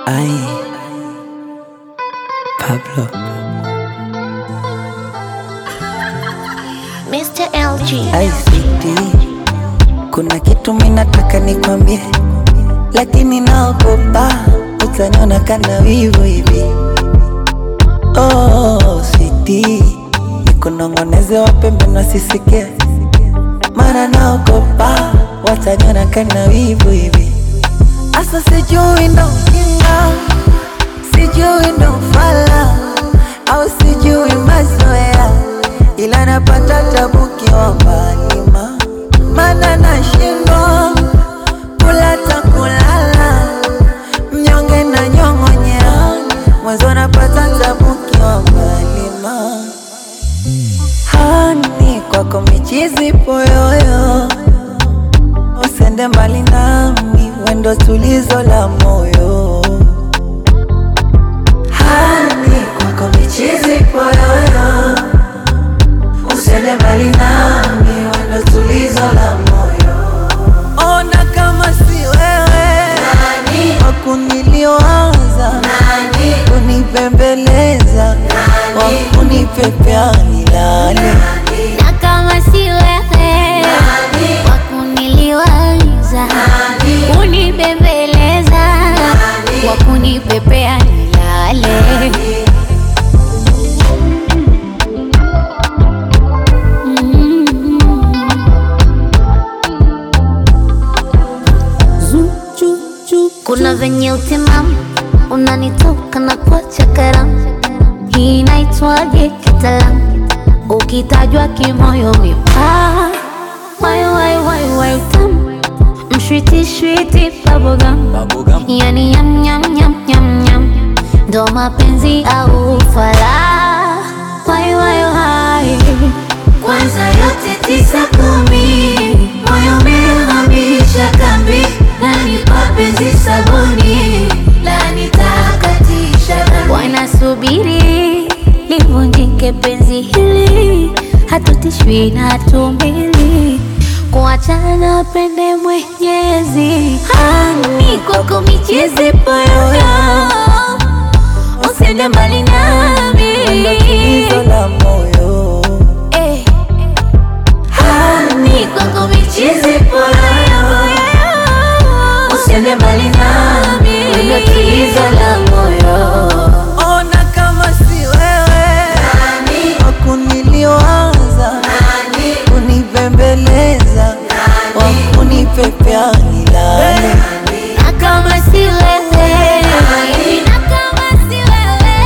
Ay, Pablo. Mr. LG. Ay, sweetie, kuna kitu minataka nikwambie, lakini naogopa utaniona kana wivu hivi. Oh, sweetie, nikunong'oneze wapembe wasisikie, mara naogopa wataniona kana wivu hivi. Asa sijui ndo ujinga, sijui ndo ufala, au sijui mazoea, ila napata tabu kiwa mbali ma mana nashindwa kula ta kulala, mnyonge na nyong'onyea, mwanzo napata tabu kiwa mbali ma hani kwako michizi poyoyo usende mbali nami, wendo tulizo la moyo. Hani kwako michizi poyoyo, usende mbali nami, wendo tulizo la moyo. Ona kama si wewe wakuniliwaza, kunipembeleza, wakunipepea nilale Na kama si wewe wakuniliwaza, kunibembeleza, wakunipepea nilale. Kuna venye utimamu unanitoka na kuacha karamu, hii inaitwaje kitaalamu? Ukitajwa kimoyo mipaa, wai wai wai wai tamu, mshwiti shwiti bubblegum, yani yam yam yam yam yam, ndo mapenzi au ufala, wai wai wai kwanza yote tisa kumi, moyo umehamisha kambi, nani mapenzi sabuni, la nitakatisha dhambi. Wanasubiri livunjike penzi hili, hatutishwi na hatumbili kuachana pende Mwenyezi. Hani kwako michezi poyoyo, usende mbali nami wendo tulizo la moyo. Eh. Hani kwako michizi poyoyo, usiende mbali nami, wendo tulizo la moyo. Ona kama si wewe wakuniliwaza, kunipembeleza, wakunipepea nilale. Na kama si wewe, na kama si wewe,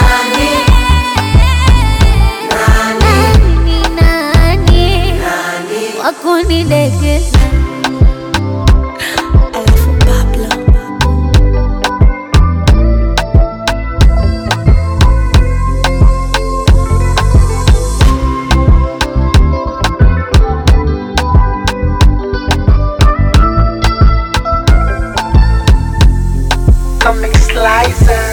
nani ni nani wakunidekeza? Alafu Pablo. Comic Slicer.